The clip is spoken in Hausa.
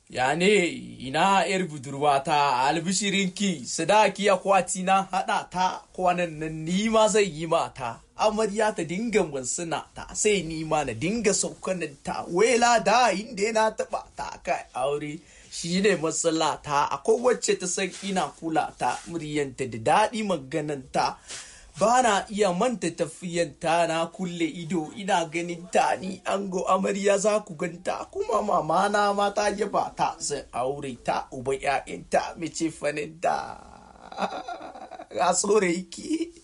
ya ne ina yar budurwata albishirinki sadaki akwati na haɗa ta kwanan nan ni ma zai yi mata amarya ta dinga wansuna ta sai ni ma na dinga saukanin ta wela da inda na taɓa ta kai aure shi ne matsala ta akwai wacce ta san ina kula ta muryanta da daɗi magananta ba na iya manta tafiyanta na kulle ido ina ganin ta ni ango amarya za ku ganta kuma mama na mata yaba ta zan aure ta uba 'ya'yanta mace faninta ga tsore yake